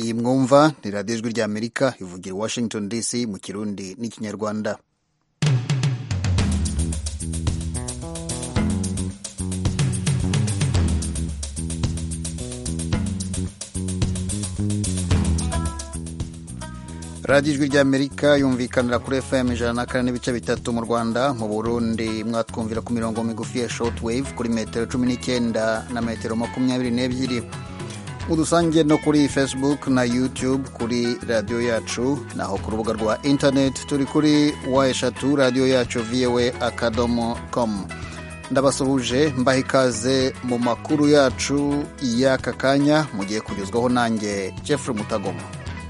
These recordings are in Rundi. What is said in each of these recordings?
iyi mwumva ni radiyo ijwi ry'amerika ivugira i washington dc mu kirundi n'ikinyarwanda radiyo ijwi ry'amerika yumvikanira kuri fm ijana na kane n'ibice bitatu mu rwanda mu burundi mwatwumvira ku mirongo migufi ya short wave kuri metero cumi n'icyenda na metero makumyabiri n'ebyiri udusange no kuri facebook na youtube kuri radiyo yacu naho ku rubuga rwa internet turi kuri wa eshatu radiyo yacu voa akadomo com ndabasuhuje mbaha ikaze mu makuru yacu y'aka kanya mugiye kugezwaho nanjye jeffrey mutagoma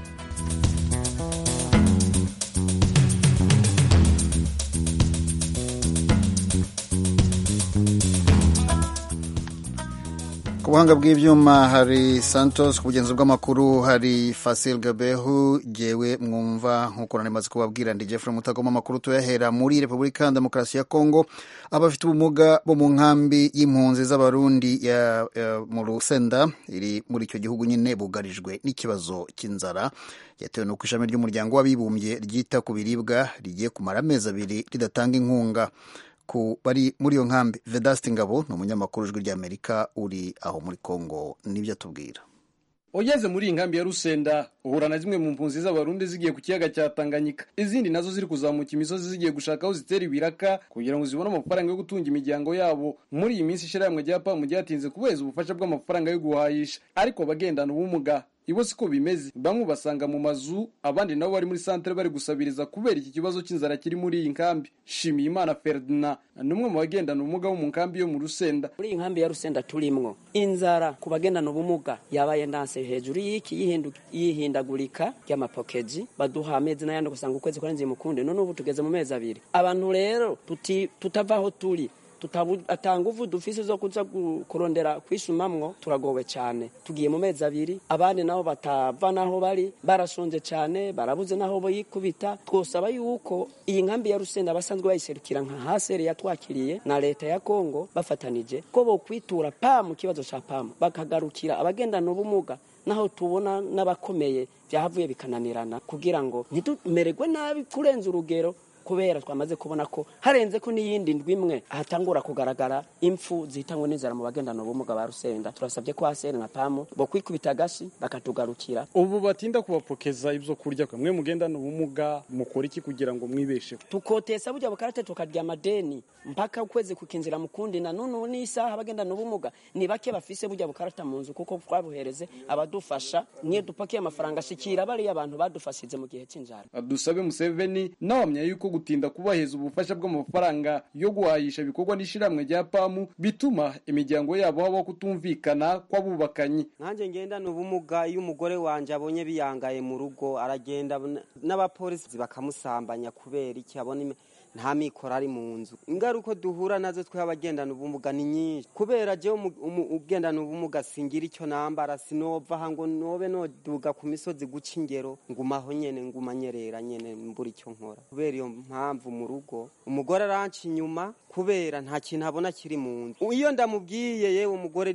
ku buhanga bw'ibyuma hari santos ku bugenzi bw'amakuru hari fasil gabehu gewe mwumva nk'uko narimaze kubabwira ndi jeffrey mutagoma amakuru tuyahera muri repubulika ya demokarasi ya kongo abafite ubumuga bo mu nkambi y'impunzi z'abarundi ya, ya, mu rusenda iri muri icyo gihugu nyine bugarijwe n'ikibazo cy'inzara yatewe n'uko ishami ry'umuryango w'abibumbye ryita ku biribwa rigiye kumara amezi abiri ridatanga inkunga ku bari muri iyo nkambi vedasti ngabo ni umunyamakuru ijwi ry'amerika uri aho muri congo nibyo atubwira ugeze muri iyi nkambi ya rusenda uhura na zimwe mu mpunzi z'abarundi zigiye ku kiyaga cya tanganyika izindi nazo ziri kuzamuka imisozi zigiye gushaka aho zitera ibiraka kugira ngo zibone amafaranga yo gutunga imiryango yabo muri iyi minsi ishyirahamwe rya pamu ryatinze kubeza ubufasha bw'amafaranga yo guhahisha ariko abagendana ubumuga ibo siko bimeze bamwe basanga mu mazu abandi nabo bari muri santere bari gusabiriza kubera iki kibazo cy'inzara kiri muri iyi nkambi shimiyimana ferdinand ni umwe mu bagendana ubumuga bo mu nkambi yo mu rusenda muri iyi nkambi ya rusenda turimwo inzara ku bagendana ubumuga yabaye ndanse hejuru y'iki y'ihindagurika ry'amapokeji baduha amezi n'ayandi ugasanga ukwezi kwarenze mukunde none ubu tugeze mu mezi abiri abantu rero tutava aho turi atanga uvu dufise zo kuza kurondera kwishumamwo turagowe cyane tugiye mu mezi abiri abandi nabo batava naho bari barashonje cyane barabuze naho boyikubita twosaba yuko iyi nkambi ya rusenda basanzwe bayiserukira nka haseri yatwakiriye na leta ya kongo bafatanije ko bokwitura pamu kibazo ca pamu bakagarukira abagendana ubumuga naho tubona n'abakomeye byahavuye bikananirana kugira ngo ntitumererwe nabi kurenza urugero kubera twamaze kubona ko harenze ko n'iyindi ndwi imwe ahatangura kugaragara impfu zihitanywe n'inzara mu bagendana ubumuga ba rusenda turasabye ko haseri na pamu bo kwikubita agashi bakatugarukira ubu batinda kubapokeza ibyo kurya mwe mugendana ubumuga mukora iki kugira ngo mwibesheho tukotesa burya bukarate tukarya amadeni mpaka ukwezi kukinzira mukundi na none n'isaha abagendana ubumuga ni bake bafise burya bukarata mu nzu kuko twabuhereze abadufasha niyo dupakiye amafaranga ashikira bariya abantu badufashije mu gihe cy'inzara dusabe museveni nawamya yuko gutinda kubaheza ubufasha bw'amafaranga yo guhahisha ibikorwa n'ishyirahamwe rya pamu bituma imiryango yabo habaho kutumvikana kw'abubakanyi nanjye ngendana ubumuga iyo umugore wanjye abonye biyangaye mu rugo aragenda n'abapolisi bakamusambanya kubera iki abona nta mikoro ari mu nzu ingaruka duhura nazo twe abagendana ubumuga ni nyinshi kubera je ugendana ubumuga singira icyo nambara sinova aha ngo nobe noduga ku misozi guca ingero ngumaho nyene ngumanyerera nyene mbura icyo nkora kubera iyo mpamvu mu rugo umugore aranca inyuma kubera nta kintu abona kiri mu nzu iyo ndamubwiye yewe umugore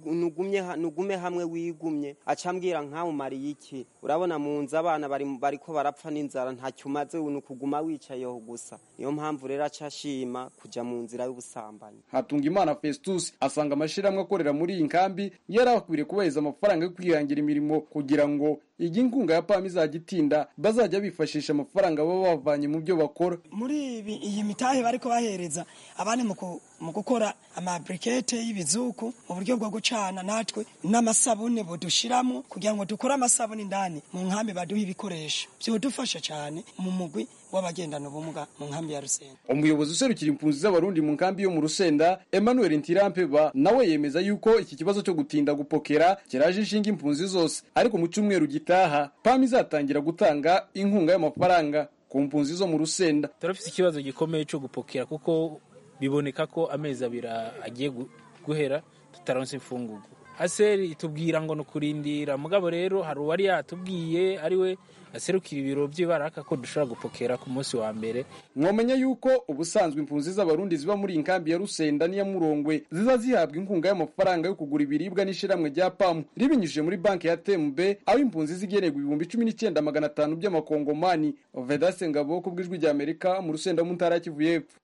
nugume hamwe wigumye aca ambwira nkamumariye iki urabona mu nzu abana bariko barapfa n'inzara ntacyo umaze ni ukuguma wicayeho gusa niyo mpamvu rero aca ashima kuja mu nzira y'ubusambanyi hatunga imana festus asanga amashyirahamwe akorera muri iyi nkambi yari akwiriye kubaheza amafaranga yo kwihangira imirimo kugira ngo igihe inkunga ya pami izajya itinda bazajya bifashisha amafaranga baba bavanye mu byo bakora muri iyi mitahe bariko bahereza abandi mu gukora amabrikete y'ibizuku mu buryo bwo gucana natwe n'amasabune budushiramo kugira ngo dukore amasabune indani mu nkambi baduha ibikoresho byodufasha cyane mu mugwi w'abagendana ubumuga mu nkambi ya rusenda umuyobozi userukira impunzi z'abarundi mu nkambi yo mu rusenda emmanuel ntirampeba nawe yemeza yuko iki kibazo cyo gutinda gupokera kiraje inshinga impunzi zose ariko mu cyumweru gitaha pam izatangira gutanga inkunga y'amafaranga ku mpunzi zo mu rusenda turafite ikibazo gikomeye cyo gupokera kuko biboneka ko amezi abiri agiye guhera tutaronse imfungugu haseri itubwira ngo ni ukurindira mugabo rero hari uwari yatubwiye ariwe aserukira ibiro by'ibaraka ko dushobora gupokera ku munsi wa mbere mwamenya yuko ubusanzwe impunzi z'abarundi ziba muri iyi nkambi ya rusenda n'iya murongwe ziza zihabwa inkunga y'amafaranga yo kugura ibiribwa n'ishyirahamwe rya pamu ribinyujije muri banki ya tembe aho impunzi zigenerwa ibihumbi cumi n'icyenda magana atanu by'amakongomani vedase ngabo ku bw'ijwi rya amerika mu rusenda mu ntara ya kivu y'epfo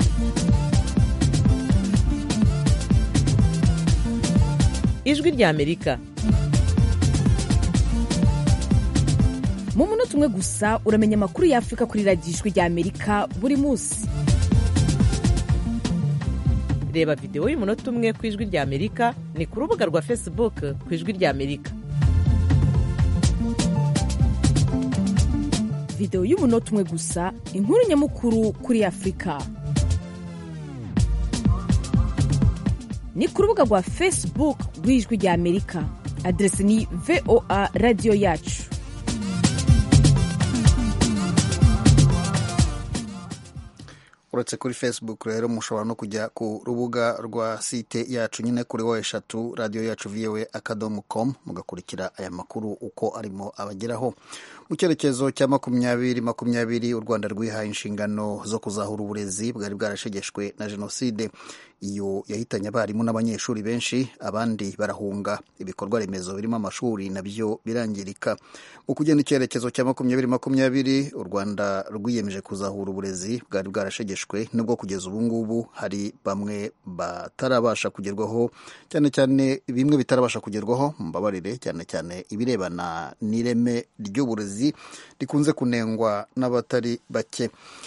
ijwi rya amerika mu munota umwe gusa uramenya amakuru y'afurika kuri radiyo ijwi rya amerika buri munsi reba videwo y'umunota umwe ku ijwi rya amerika ni ku rubuga rwa facebook ku ijwi rya amerika videwo y'umunota umwe gusa inkuru nyamukuru kuri afurika ni ku rubuga rwa facebook rw'ijwi rya amerika aderesi ni voa radiyo yacu uretse kuri facebook rero mushobora no kujya ku rubuga rwa site yacu nyine kuri wo eshatu radiyo yacu viwe akadomo com mugakurikira aya makuru uko arimo abageraho mu cyerekezo cya makumyabiri makumyabiri u rwanda rwihaye inshingano zo kuzahura uburezi bwari bwarashegeshwe na jenoside iyo yahitanye abarimu n'abanyeshuri benshi abandi barahunga ibikorwa remezo birimo amashuri nabyo birangirika mu kugenda icyerekezo cya makumyabiri makumyabiri u rwanda rwiyemeje kuzahura uburezi bwari bwarashegeshwe nubwo kugeza ubu ngubu hari bamwe batarabasha kugerwaho cyane cyane bimwe bitarabasha kugerwaho mbabarire cyane cyane ibirebana n'ireme ry'uburezi rikunze kunengwa n'abatari bake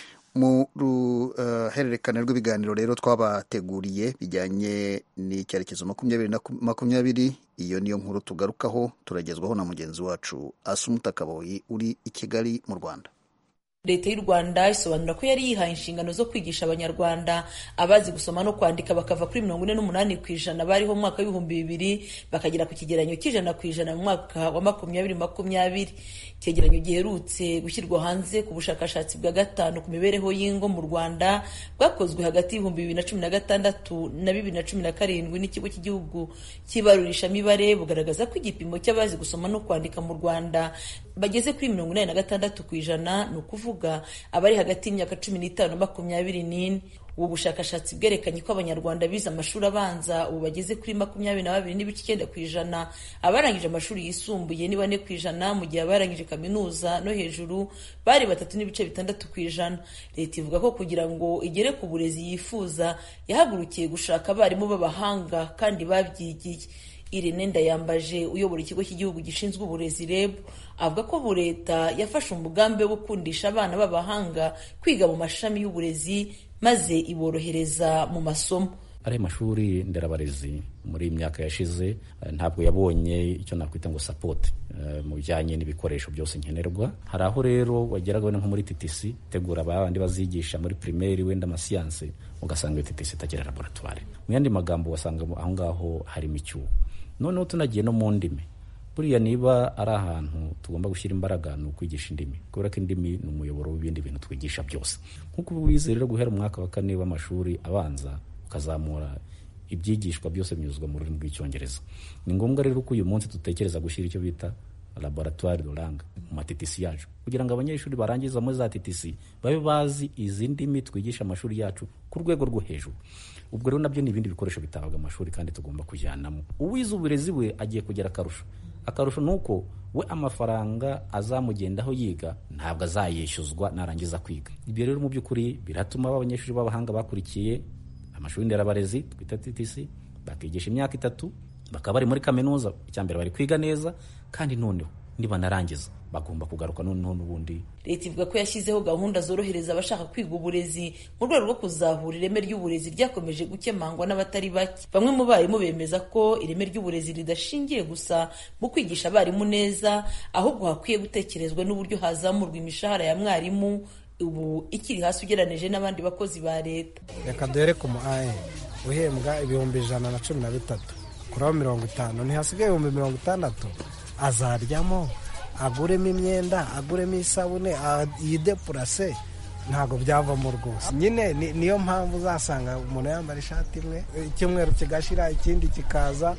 mu ruhererekane uh, rw'ibiganiro rero twabateguriye bijyanye n'icyerekezo makumyabiri na makumyabiri iyo niyo nkuru tugarukaho turagezwaho na mugenzi wacu asumuta kaboyi uri i kigali mu rwanda leta y'u rwanda isobanura ko yari yihaye inshingano zo kwigisha abanyarwanda abazi gusoma no kwandika bakava kuri mirongo ine n'umunani ku ijana bariho mu mwaka w'ibihumbi bibiri bakagera ku kigereranyo cy'ijana ku ijana mu mwaka wa makumyabiri makumyabiri icyegeranyo giherutse gushyirwa hanze ku bushakashatsi bwa gatanu ku mibereho y'ingo mu rwanda bwakozwe hagati y'ibihumbi bibiri na cumi na gatandatu na bibiri na cumi na karindwi n'ikigo cy'igihugu cy'ibarurishamibare bugaragaza ko igipimo cy'abazi gusoma no kwandika mu rwanda bageze kuri mirongo inani na gatandatu ku ijana ni ukuvuga abari hagati y'imyaka cumi n'itanu na makumyabiri n'ine ubu bushakashatsi bwerekanye ko abanyarwanda bize amashuri abanza ubu bageze kuri makumyabiri na babiri n'ibice icyenda ku ijana abarangije amashuri yisumbuye ni bane ku ijana mu gihe abarangije kaminuza no hejuru bari batatu n'ibice bitandatu ku ijana leta ivuga ko kugira ngo igere ku burezi yifuza yahagurukiye gushaka abarimu b'abahanga kandi babyigiye Irene Ndayambaje uyobora ikigo cy'igihugu gishinzwe uburezi REB avuga ko leta yafashe umugambi wo gukundisha abana b'abahanga kwiga mu mashami y'uburezi maze iborohereza mu masomo ari mashuri nderabarezi muri iyi myaka yashize ntabwo yabonye icyo nakwita ngo sapoti mu bijyanye n'ibikoresho byose nkenerwa hari aho rero wageraga nko muri TTC tegura abandi bazigisha muri primaire wenda amasiyanse ugasanga iyo TTC itagira laboratwari mu yandi magambo wasanga aho ngaho harimo icyuho noneho tunagiye no mu ndimi buriya niba ari ahantu tugomba gushyira imbaraga ni ukwigisha indimi kubera ko indimi ni umuyoboro w'ibindi bintu twigisha byose nk'uko wize rero guhera umwaka wa kane w'amashuri abanza ukazamura ibyigishwa byose binyuzwa mu rurimi rw'icyongereza ni ngombwa rero ko uyu munsi dutekereza gushyira icyo bita laboratoire de langue mu matitisi yacu kugira ngo abanyeshuri barangiza muri za titisi babe bazi izi ndimi twigisha amashuri yacu ku rwego rwo hejuru ubwo rero nabyo ni ibindi bikoresho bitabaga amashuri kandi tugomba kujyanamo uwize uburezi we agiye kugira akarusho akarusho ni uko we amafaranga azamugendaho yiga ntabwo azayishyuzwa narangiza kwiga ibyo rero mu by'ukuri biratuma abanyeshuri b'abahanga bakurikiye amashuri nderabarezi twita TTC bakigisha imyaka itatu bakaba bari muri kaminuza icyambere bari kwiga neza kandi noneho nibanarangiza bagomba kugaruka noneho n'ubundi leta ivuga ko yashyizeho gahunda zorohereza abashaka kwiga uburezi mu rwego rwo kuzahura ireme ry'uburezi ryakomeje gukemangwa n'abatari bake bamwe mu barimu bemeza ko ireme ry'uburezi ridashingiye gusa mu kwigisha abarimu neza ahubwo hakwiye gutekerezwa n'uburyo hazamurwa imishahara ya mwarimu ubu ikiri hasi ugereranije n'abandi bakozi ba leta reka duhere ku mu aye uhembwa ibihumbi ijana na cumi na bitatu kuraho mirongo itanu ntihasigaye ibihumbi mirongo itandatu azaryamo aguremo imyenda aguremo isabune yidepurase ntabwo byavamo rwose nyine niyo mpamvu uzasanga umuntu yambara ishati imwe icyumweru kigashira ikindi kikaza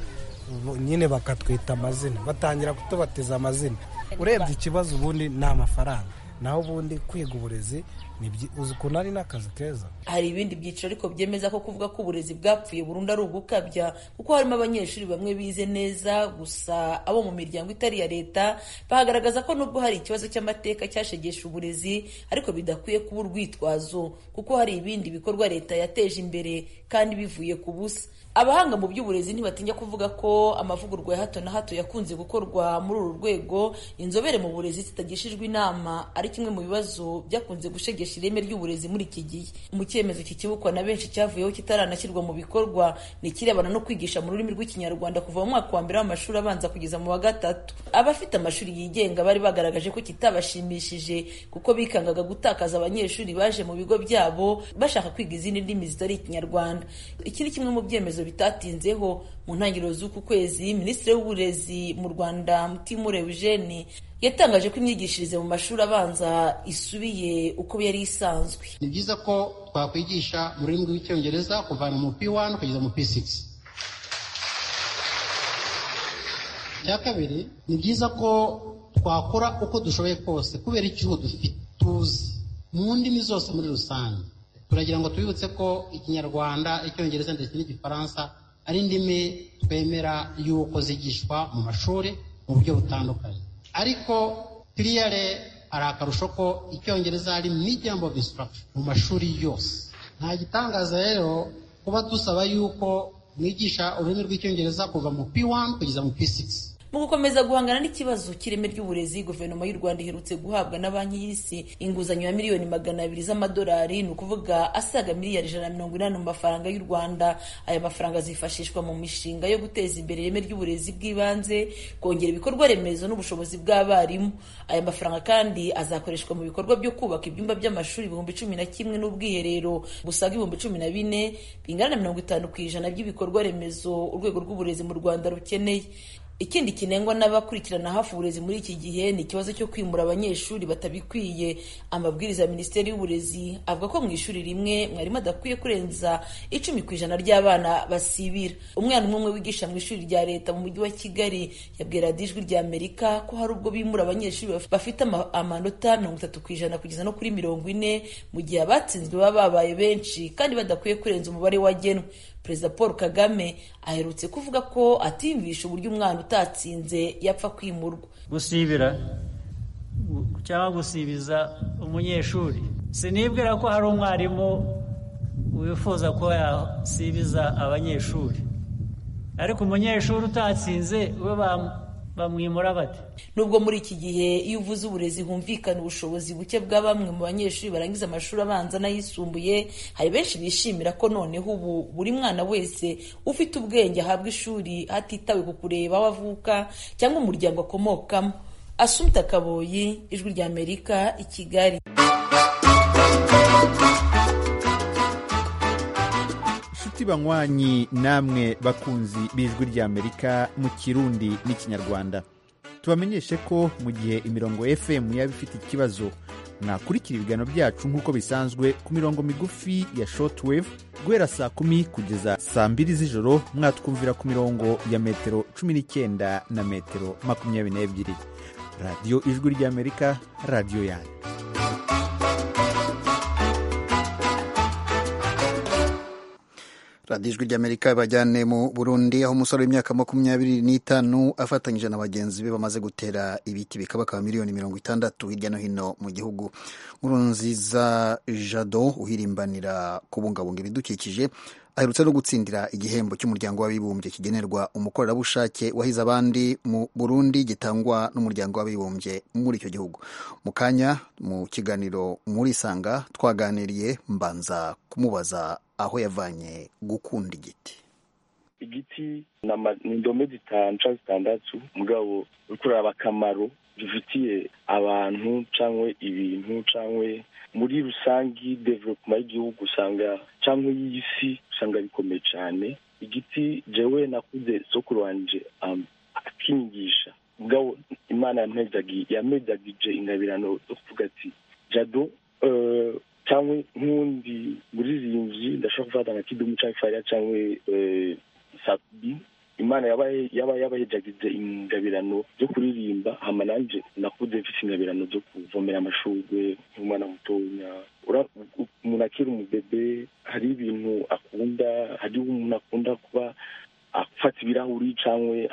nyine bakatwita amazina batangira kutubatiza amazina urebye ikibazo ubundi ni amafaranga naho ubundi kwiga uburezi uzi ukuntu ari n'akazi keza hari ibindi byiciro ariko byemeza ko kuvuga ko uburezi bwapfuye burundu ari ugukabya kuko harimo abanyeshuri bamwe bize neza gusa abo mu miryango itari iya leta bahagaragaza ko nubwo hari ikibazo cy'amateka cyashegesha uburezi ariko bidakwiye kuba urwitwazo kuko hari ibindi bikorwa leta yateje imbere kandi bivuye ku busa abahanga mu by'uburezi ntibatinya kuvuga ko amavugurwa ya hato na hato yakunze gukorwa muri uru rwego inzobere mu burezi zitagishijwe inama ari kimwe mu bibazo byakunze gushegesha ireme ry'uburezi muri iki gihe mu cyemezo kikibukwa na benshi cyavuyeho kitaranashyirwa mu bikorwa ni ikirebana no kwigisha mu rurimi rw'ikinyarwanda kuva mu mwaka wa mbere w'amashuri abanza kugeza mu wa gatatu abafite amashuri yigenga bari bagaragaje ko kitabashimishije kuko bikangaga gutakaza abanyeshuri baje mu bigo byabo bashaka kwiga izindi ndimi zitari ikinyarwanda iki ni kimwe mu byemezo bitatinzeho mu ntangiriro z'uku kwezi minisitiri w'uburezi mu rwanda mutimure eugene yatangaje ko imyigishirize mu mashuri abanza isubiye uko yari isanzwe ni byiza ko twakwigisha mu rurimi rw'icyongereza kuvana mu p1 kugeza mu p6 icya kabiri ni byiza ko twakora uko dushoboye kose kubera icyuho dufite tuzi mu ndimi zose muri rusange turagira ngo tubibutse ko ikinyarwanda icyongereza ndetse n'igifaransa ari indimi twemera y'uko zigishwa mu mashuri mu buryo butandukanye ariko kiriyare hari akarusho ko icyongereza ari medium of instruction mu mashuri yose nta gitangaza rero kuba dusaba y'uko mwigisha ururimi rw'icyongereza kuva mu p1 kugeza mu p6 mu gukomeza guhangana n'ikibazo cy'ireme ry'uburezi guverinoma y'u rwanda iherutse guhabwa na banki y'isi inguzanyo ya miliyoni magana abiri z'amadolari ni ukuvuga asaga miliyari ijana na mirongo inani mu mafaranga y'u rwanda aya mafaranga azifashishwa mu mishinga yo guteza imbere ireme ry'uburezi bw'ibanze kongera ibikorwa remezo n'ubushobozi bw'abarimu aya mafaranga kandi azakoreshwa mu bikorwa byo kubaka ibyumba by'amashuri ibihumbi cumi na kimwe n'ubwiherero busaga ibihumbi cumi na bine bingana na mirongo itanu ku ijana by'ibikorwa remezo urwego rw'uburezi mu rwanda rukeneye ikindi kinengwa n'abakurikirana hafi uburezi muri iki gihe ni ikibazo cyo kwimura abanyeshuri batabikwiye amabwiriza ya minisiteri y'uburezi avuga ko mu ishuri rimwe mwarimu adakwiye kurenza icumi ku ijana ry'abana basibira umwana umwe umwe wigisha mu ishuri rya leta mu mujyi wa kigali yabwira ijwi rya amerika ko hari ubwo bimura abanyeshuri bafite amanota mirongo itatu ku ijana kugeza no kuri mirongo ine mu gihe abatsinzwe baba babaye benshi kandi badakwiye kurenza umubare wagenwe perezida paul kagame aherutse kuvuga ko atimvisha uburyo umwana utatsinze yapfa kwimurwa gusibira cyangwa gusibiza umunyeshuri sinibwira ko hari umwarimu wifuza ko yasibiza abanyeshuri ariko umunyeshuri utatsinze we bamwimura bate nubwo muri iki gihe iyo uvuze uburezi humvikana ubushobozi buke bwa bamwe mu banyeshuri barangiza amashuri abanza n'ayisumbuye hari benshi bishimira ko noneho ubu buri mwana wese ufite ubwenge ahabwa ishuri hatitawe ku kureba aho avuka cyangwa umuryango akomokamo asumta kaboyi ijwi rya amerika i kigali inshuti banywanyi namwe bakunzi b'ijwi ry'amerika mu kirundi n'ikinyarwanda tubamenyeshe ko mu gihe imirongo fm yaba ifite ikibazo mwakurikira ibiganiro byacu nk'uko bisanzwe ku mirongo migufi ya shortwave guhera saa kumi kugeza saa mbiri z'ijoro mwatwumvira ku mirongo ya metero cumi n'icyenda na metero makumyabiri n'ebyiri radiyo ijwi ry'amerika radiyo yanyu radiyo ijwi ry'amerika bajyane mu burundi aho umusore w'imyaka makumyabiri n'itanu afatanyije na bagenzi be bamaze gutera ibiti bikabakaba miliyoni mirongo itandatu hirya no hino mu gihugu nkuru nziza jado uhirimbanira kubungabunga ibidukikije aherutse no gutsindira igihembo cy'umuryango w'abibumbye kigenerwa umukorerabushake wahize abandi mu burundi gitangwa n'umuryango w'abibumbye muri icyo gihugu mu kanya mu kiganiro muri sanga twaganiriye mbanza kumubaza aho yavanye gukunda igiti igiti ni indome zitanu cyangwa zitandatu mugabo uri kureba akamaro gifitiye abantu cyangwa ibintu cyangwa muri rusange development y'igihugu usanga cyangwa y'isi usanga bikomeye cyane igiti jewe nakuze sokuru wanje akinyigisha mugabo imana yamedagije ingabirano zo kuvuga ati jado cyangwa nk'undi muririmbyi ndashobora gufata nka kidumu cyangwa fariya cyangwa sabi imana imana yaba yaba yabahejagize ingabirano zo kuririmba hama nanje nakuze mfise ingabirano zo kuvomera amashurwe nk'umwana mutonya Ura- u- umuntu akiri umubebe hari ibintu akunda hari umuntu akunda kuba afata ibirahuri cyangwa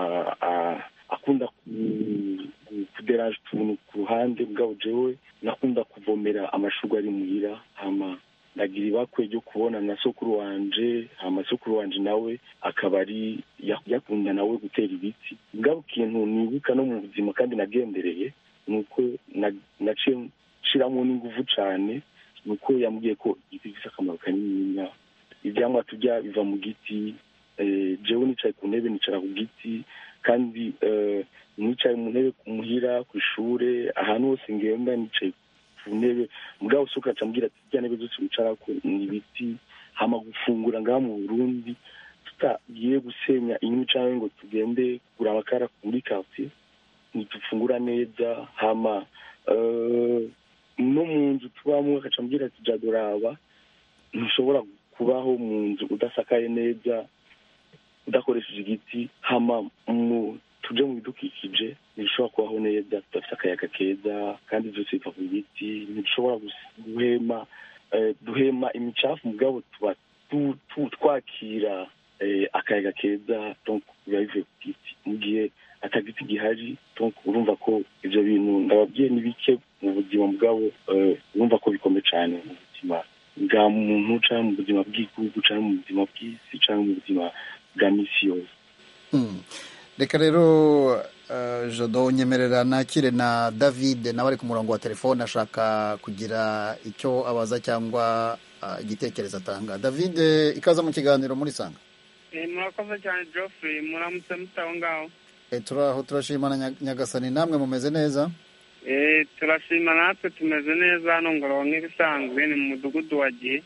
akunda ku- ku- kuderaje utuntu ku ruhande bwabo jewe nakunda kuvomera amashurwe ari muhira hama ndagira ibakwe ryo kubona na sokuru wanje hama sokuru wanje nawe akaba ari ya- yakunda nawe gutera ibiti bwabo kintu nibuka no mu buzima kandi nagendereye ni uko na- naciye nshiramo n'inguvu cane ni uko yambwiye ko igiti gifite akamaro kanininya ivyamwa turya biva mu giti eh, jewe nicaye ku ntebe nicara ku giti kandi eh, nicaye mu ntebe muhira ku ishure ahantu hose ngenda nicaye ku ntebe mugabo se ukaca mbwira ati rya ntebe zose wicarako ni ibiti hama gufungura ngaha mu burundi tutagiye gusenya inkwi canke ngo tugende kugura amakara muri quartier ntidufungura neza hama eh, no mu nzu tubamwo akaca mbwira ati jadoraba ntushobora kubaho mu nzu udasakaye neza udakoresheje igiti hama mu tuje mu bidukikije ntibishobora kubaho neza tudafite akayaga keza kandi byose biva ku biti ntidushobora gus- guhema eh, duhema imicafu mugabo tuba tu- tu- twakira eh, akayaga keza donc biba bivuye ku giti mu gihe atagiti gihari donc urumva ko ivyo bintu ndababwiye ni bike mu buzima bwabo eh, urumva ko bikomeye cane mu buzima bwa muntu canke mu buzima bw'igihugu canke mu buzima bw'isi canke mu buzima bwa misi yose Hmm. reka rero uh, jodo nyemerera nakire na david nawe ari ku murongo wa telefone ashaka kugira icyo abaza cyangwa uh, igitekerezo atanga david eh, ikaza mu kiganiro muri sanga Eh, murakoze cyane geoffrey muramutse mutaho ngaho e, turaho turashima na Nya- nyagasani namwe mumeze neza Eh, turashima natwe tumeze neza hano ngororo nk'ibisanzwe ni mu mudugudu wa gihe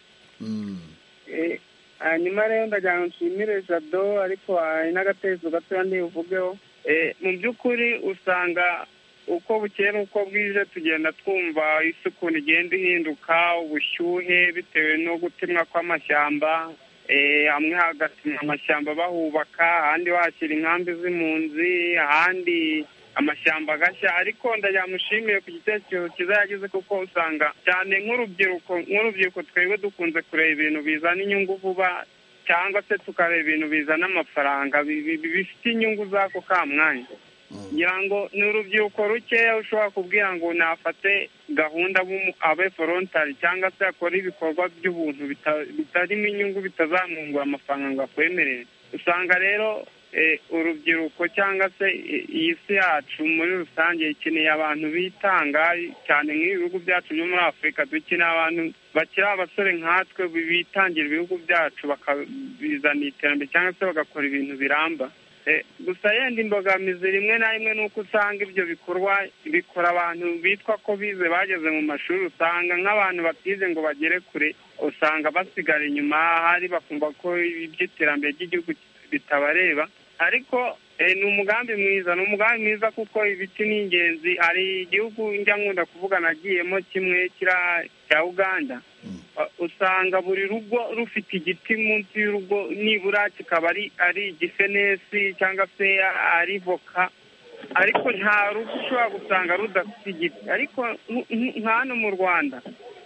Eh, hanyuma rero ndagira ngo nshimire jado ariko hari n'agatekerezo gatoya ntibuvugeho Eh, mu by'ukuri usanga uko bukeye n'uko bwije tugenda twumva isi ukuntu igenda ihinduka ubushyuhe bitewe no gutemwa kw'amashyamba Eh, hamwe hagatemwa amashyamba bahubaka ahandi bahashyira inkambi z'impunzi ahandi amashyamba agashya ariko ndagira mushimire ku gitekerezo cyiza yagize kuko usanga cyane nk'urubyiruko nk'urubyiruko twebwe dukunze kureba ibintu bizana inyungu vuba cyangwa se tukareba ibintu bizana amafaranga bi- bi- bi- bifite inyungu z'ako ka mwanya ngira ngo ni urubyiruko rukeya ushobora kubwira ngo nafate gahunda bumu- abe forontari cyangwa se akore ibikorwa by'ubuntu bita- bitarimo inyungu bitazamwungura amafaranga ngo akwemerere usanga rero eh, urubyiruko cyangwa se i- iyi si yacu muri rusange ikeneye abantu bitanga cyane nk'ibi bihugu byacu byo muri afurika dukeneye abantu bakiri abasore nkatwe bi- bitangira ibihugu byacu bakabizana iterambere cyangwa se bagakora ibintu biramba Eh, gusa yenda imbogamizi rimwe na rimwe ni uko usanga ibyo bikorwa bikora abantu bitwa ko bize bageze mu mashuri usanga nk'abantu batize ngo bagere kure usanga basigara inyuma hari bakumva ko iby'iterambere ry'igihugu bitabareba ariko eh, ni umugambi mwiza ni umugambi mwiza kuko ibiti ni ingenzi hari igihugu njya nkunda kuvuga nagiyemo kimwe kira cya uganda Uh, usanga buri rugo rufite igiti munsi y'urugo nibura kikaba ari ari igifenesi cyangwa se ari voka ariko nta rugo ushobora gusanga rudafite igiti ariko nk- nk- nka hano mu rwanda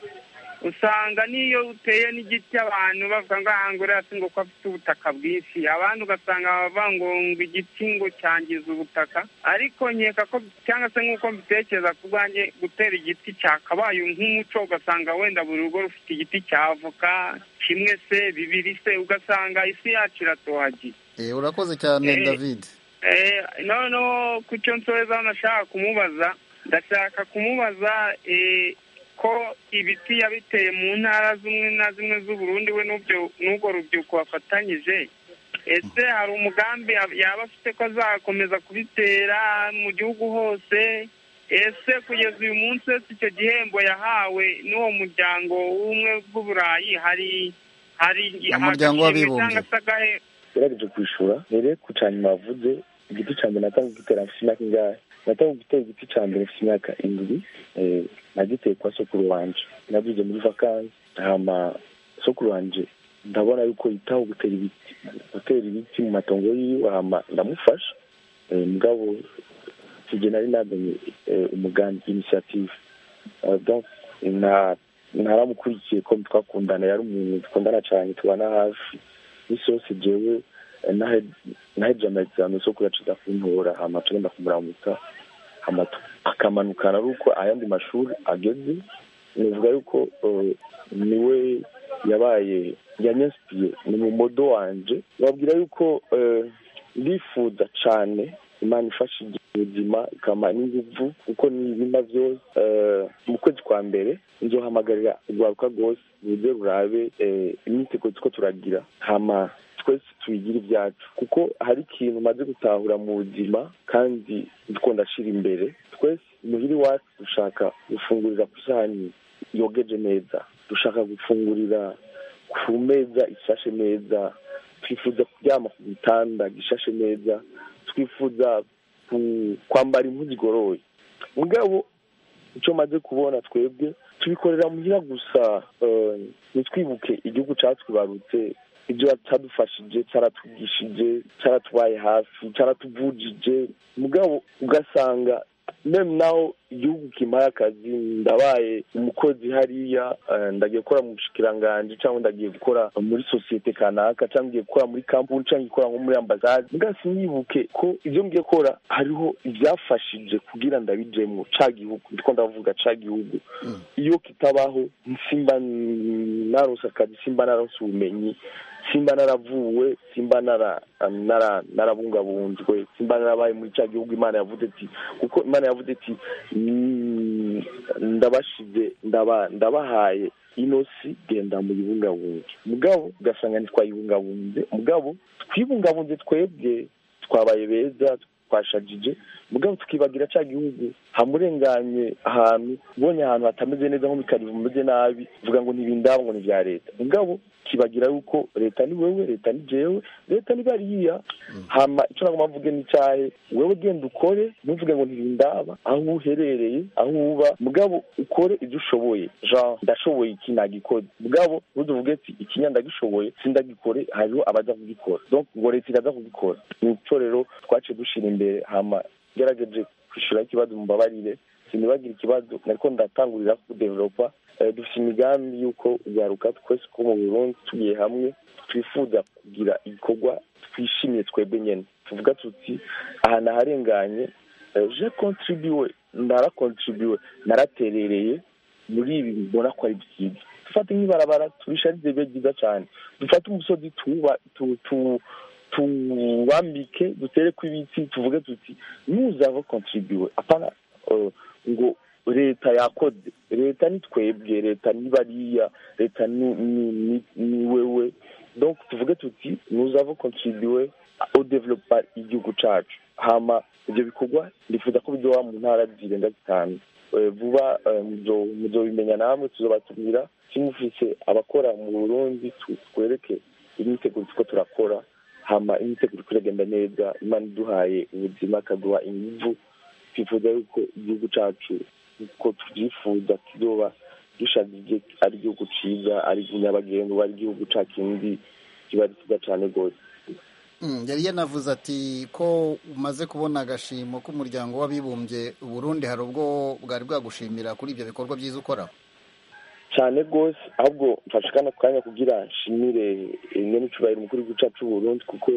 usanga n'iyo uteye n'igiti abantu bavuga ngo aha ngo uriya si ngo ko afite ubutaka bwinshi abandi ugasanga bavuga ngo ngo igiti ngo cyangiza ubutaka ariko nkeka ko cyangwa se nk'uko mbitekereza ku bwanjye gutera igiti cyakabaye nk'umuco ugasanga wenda buri rugo rufite igiti cya avoka kimwe se bibiri se ugasanga isi yacu iratohagiye Eh, urakoze cyane Eh, david Eh, noneho ku cyo nsoza nashaka kumubaza ndashaka kumubaza eh, ko ibiti yabiteye mu ntara zimwe na zimwe z'uburundi we n'ubyo- n'ubwo rubyiruko bafatanyije ese hari umugambi yab- yaba afite ko azakomeza kubitera mu gihugu hose ese kugeza uyu munsi wese icyo gihembo yahawe n'uwo muryango w'ubumwe bw'uburayi hari hari Umuryango agashimwe w'abibumbye. cyangwa se agahe yagerageje kwishura mbere ku cya nyuma yavuze igiti cya mbere natanga gutera mfite imyaka ingahe natanga gutera igiti cya mbere mfite imyaka indwi eh, nagiteye kwa sokuru wanje nabyuze muri vakansi hama sokuru wanje ndabona yuko yitaho gutera ibiti gutera ibiti mu matongo yiwe hama ndamufasha Eh, mugabo sije nari namenye eh, umugambi initiative Eh, donc na naramukurikiye ko twakundana yari umuntu dukundana cyane tubana hafi n'isi yose jewe eh, nahe- naheje amazame so kuyaciza kuntora hama tugenda kumuramutsa hama tu- akamanukana ari uko ayandi mashuri ageze nivuga yuko eh, niwe yabaye yanyasipiye ni mu modo wanje babwira yuko eh, ndifuza cane imana ifashije ubuzima ikama n'inguvu kuko nibima byose eh, mu kwezi kwa mbere nzohamagarira urwaruka rwose ruze rurabe eh, imyiteguro tuko turagira hama twese tubigire ibyacu kuko hari ikintu umaze gutahura mu buzima kandi ndiko ndashira imbere twese muhiri wacu dushaka gufungurira ku isahani yogeje neza dushaka gufungurira ku meza ishashe neza twifuza kuryama ku gitanda gishashe neza twifuza ku- kwambara impu zigoroye mugabo icyo maze kubona twebwe tubikorera muhira gusa eh, ntitwibuke igihugu cyatwibarutse ibyo cyadufashije cyaratwigishije cyaratubaye hafi cyaratuvujije mugabo ugasanga meme naho igihugu kimpaye akazi ndabaye umukozi hariya eh, ndagiye gukora mu bushikiranganji cyangwa ndagiye gukora muri sosiyete kanaka cyangwa ngiye gukora muri kampuni cyangwa gukora nko muri ambasade mbwa sinibuke ko ibyo ngiye gukora hariho ibyafashije kugira ndabijemo ca gihugu ndiko ndavuga ca gihugu iyo kitabaho simba narose akazi simba narose ubumenyi simba naravuwe simba nara nara narabungabunzwe simba narabaye muri cya gihugu imana yavuze ati kuko imana yavuze ati "Mm, ndabashize ndaba ndabahaye ino si genda muyibungabunge mugabo ugasanga ntitwayibungabunze mugabo twibungabunze twebwe twabaye beza twashajije mugabo tukibagira cya gihugu hamurenganye ahantu ubonye ahantu hatameze neza nko mu karibu bimeze nabi uvuga ngo ntibindaba ngo ni ibya leta mugabo kibagira yuko leta ni wewe leta ni jewe leta ni bariya hama icyo nagomba mvuge ni cyahe wewe genda ukore ntuvuge ngo ntibindaba aho uherereye aho uba mugabo ukore ibyo ushoboye jean ndashoboye iki nagikoze mugabo ntuzuvuge ati ikinya ndagishoboye sindagikore hariho abaza kugikora donc ngo leta iraza kugikora ni icyo rero twaciye dushira imbere hama gerageje kwishyura ikibazo mubabarire sinibagire ikibazo nariko ndatangurira kudevelopa Eh, dufite imigambi y'uko ugaruka twese ko mu burundi tugiye hamwe twifuza kugira igikorwa twishimiye twebwe nyene tuvuga tuti aha naharenganye eh, je contribuwe narakontribuwe naraterereye muri ibi mbona ko ari byiza dufate nk'ibarabara turisharize bibe byiza cyane dufate umusozi tuwuba- tu- tu- tuwambike dutereko ibiti tuvuge tuti nuzava kontribuwe apana eh, ngo leta yakoze leta ni twebwe leta ni bariya leta ni ni- ni- ni wewe donc tuvuge tuti nuzava kontribuwe au developa igihugu cacu hama ivyo bikorwa ndifuza ko bizoba mu ntara zirenga zitanu Eh, vuba eh, muzo- muzobimenya namwe tuzobatumira kimufise abakora mu burundi tu- twereke imyiteguro tuko turakora hama imyiteguro iko iragenda neza imana iduhaye ubuzima ikaduha inguvu twifuza yuko igihugu cacu uko tubyifuza kizoba dushagije ari igihugu ciza ari nyabagendwa ari igihugu ca kindi kiba ari cyiza cane rwose Mm, yari yanavuze ati ko umaze kubona agashimo k'umuryango w'abibumbye Burundi hari ubwo bwari bwagushimira kuri ibyo bikorwa byiza ukora cyane rwose ahubwo mfashe kano kanya kugira nshimire nyene icubahiro umukuru w'igihugu cacu c'uburundi kuko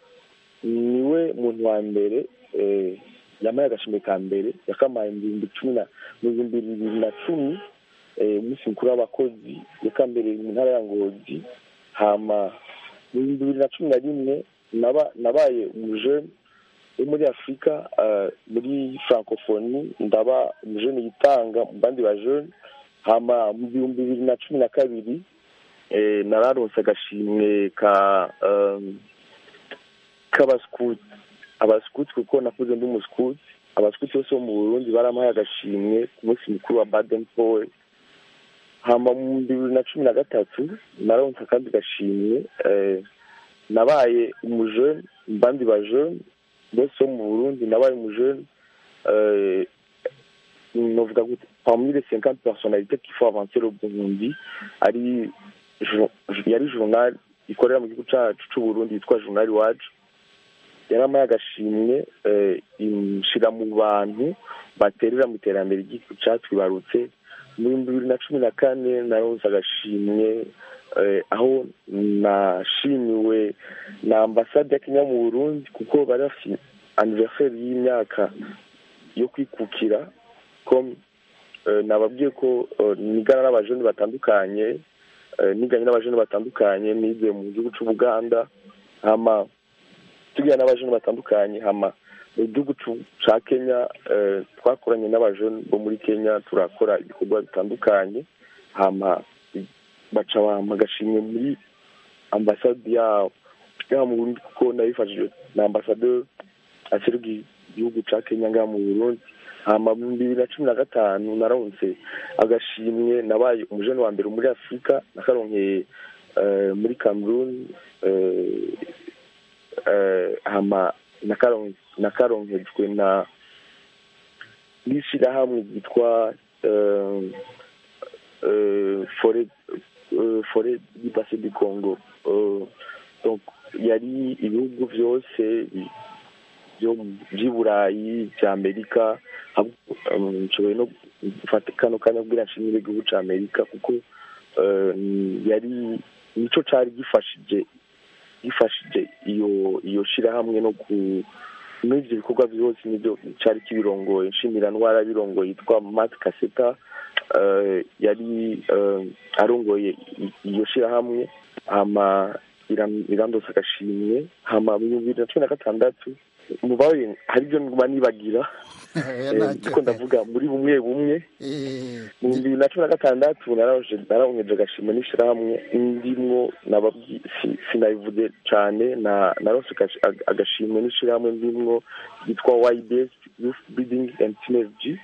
niwe muntu wa mbere eh, yamaye agashimwe ka mbere yakamaye mu bihumbi cumi na mu bihumbi bibiri na cumi eh, umunsi mukuru w'abakozi yakambereye mu ntara ya ngozi hama mu bihumbi bibiri na cumi na rimwe naba- nabaye umujene wo muri afurika eh, muri francophonie ndaba umujene yitanga mu bandi bajene hama mu bihumbi bibiri na cumi na kabiri eh, nararonse agashimwe ka um, k'abaskuti abaskuti kuko nakuze ndi umuskuti abaskuti bose bo mu burundi barampaye agashimwe ku munsi mukuru wa baden paul hama mu bihumbi bibiri na cumi na gatatu nararonse akandi gashimwe eh, nabaye umujene mu bandi bajene bose bo mu burundi nabaye umujene eh, novuga gute parmi les cinquante personnalités qu'il faut avancer le burundi ari jour- yari journal ikorera mu gihugu cyacu cy'uburundi yitwa journal iwacu yaramaye agashimwe inshira mu bantu baterera mu iterambere ry'igihugu cyatwibarutse mu bihumbi bibiri na cumi na kane naronse agashimwe aho nashimiwe na ambasade ya kenya mu burundi kuko bari bafite aniverseri y'imyaka yo kwikukira ko nababwiye ko nigana n'abajeni batandukanye niganye n'abajeni batandukanye nize mu gihugu cy'ubuganda hama tugirana n'abajeni batandukanye hama mu gihugu cya kenya twakoranye n'abajeni bo muri kenya turakora ibikorwa bitandukanye hama baca bampa agashimwe muri ambasade yabo ngaha mu burundi kuko nabifashijwe na ambasaderi aseruka igihugu cya kenya ngaha mu burundi hama mu bibiri na cumi na gatanu naronse agashimwe nabaye umujene wa mbere muri afurika nakaronkeye muri cameroon hama nakaronkejwe na n'ishyirahamwe ryitwa fore di base du congo yari ibihugu byose by'i burayi bya amerika nshoboye no gufata kano kanya kubwira nshimire igihugu cya amerika kuko yari nicyo cyari gifashije gifashije iyo iyo shyirahamwe no ku muri ibyo bikorwa byose nibyo cyari kibirongoye nshimira ndwara birongoye yitwa mati kaseta yari arongoye iyo shyirahamwe hama irandose agashimwe hama mu bibiri na cumi na gatandatu mubaye hari ibyo nguma nibagira kuko ndavuga muri bumwe bumwe mu bibiri na cumi na gatandatu narawongeje agashimwe n'ishyirahamwe ndimwo sinabivuze cyane narose agashimwe n'ishyirahamwe ndimwo ryitwa ybs youth building and synergy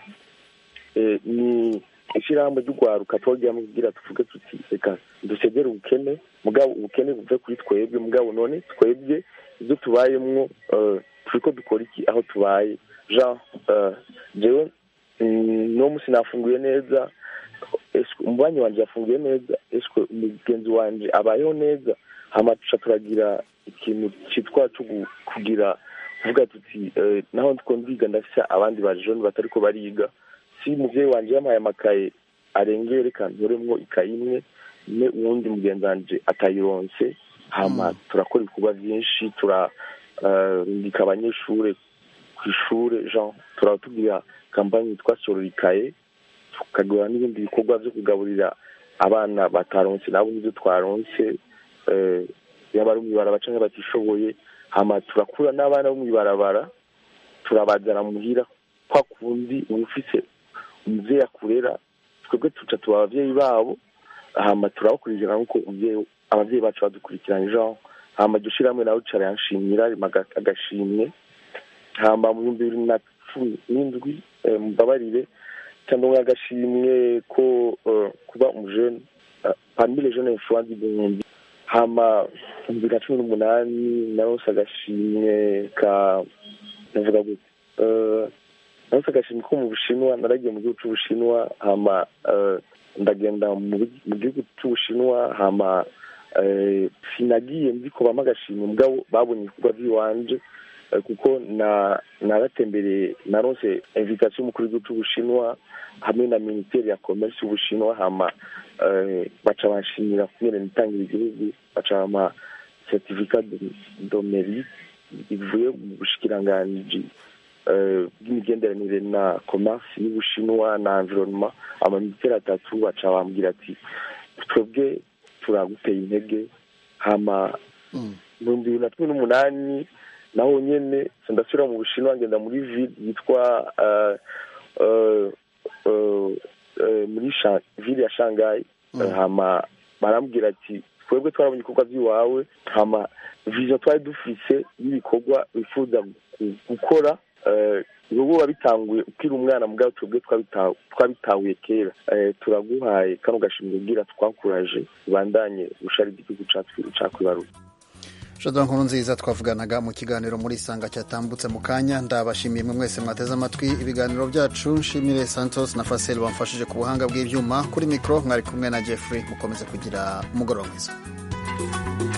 ni ishyirahamwe ry'urwaruka twagira kugira tuvuge tuti reka dusegere ubukene mugabo ubukene buve kuri twebwe mugabo none twebwe ibyo tubayemwo turi ko dukora iki aho tubaye jean jewe no munsi nafunguye neza umubanyi wanjye yafunguye neza eswe umugenzi wanjye abayeho neza hama tuca turagira ikintu cyitwa cyo kugira kuvuga tuti naho ndiko ndiga ndafise abandi bajoni batari ko bariga si umuvyeyi wanje yampaye amakaye arengeye reka ntoremwo ikayi imwe ne uwundi mugenzi wanje atayironse hama turakora ibikorwa vyinshi turarungika abanyeshure ku ishure jean turatubwira kampani yitwa sororikaye tukagura n'ibindi bikorwa vyo kugaburira abana bataronse nabo n'ivyo twaronse yaba ari mw'ibarabara canke batishoboye hama turakura n'abana bo mw'ibarabara turabazana muhira kwa kundi uba ufise umuvyeyi akurera twebwe tuca tuba abavyeyi babo hama turabakurikirana nk'uko abavyeyi bacu badukurikiranye jean hama iryo shirahamwe nawe ricara yanshimira rima agashimwe hama mu bihumbi bibiri na cumi n'indwi mubabarire cyangwa agashimwe ko kuba umujene parmi les jeunes influents du burundi hama mu bibiri na cumi n'umunani narose agashimwe ka navuga gute narose agashimwe ko mu bushinwa naragiye mu gihugu c'ubushinwa hama ndagenda mu gihugu c'ubushinwa hama sinagiye nzi ko bampa agashimwe mugabo babonye ibikorwa by'iwanje kuko naratembereye naronse invitation y'umukuru w'igihugu c'ubushinwa hamwe na minisiteri ya commerce y'ubushinwa hama baca banshimira kubera nitangira igihugu baca bampa certificat de mérite ivuye mu bushikiranganji bw'imigenderanire na commerce y'ubushinwa na environnement amaminisiteri atatu baca bambwira ati twebwe turaguteye intege hama mu bihumbi bibiri na cumi n'umunani naho nyene ndasubira mu bushinwa ngenda muri ville yitwa muri ville ya shanghai hama barambwira ati twebwe twarabonye ibikorwa by'iwawe hama vision twari dufise y'ibikorwa bifuza gukora ubu wabitanguye ukiri umwana mugabo twebwe twabitahuye kera turaguhaye kano gashimwe ubwira twakuraje ubandanye gusharira igihugu cakwibaruka jado nkuru nziza twavuganaga mu kiganiro muri isanga cyatambutse mu kanya ndabashimiye mwe mwese mwateze amatwi ibiganiro byacu nshimire santos na fasel bamfashije ku buhanga bw'ibyuma kuri mikoro mwari kumwe na jeffrey mukomeze kugira umugoroba mwiza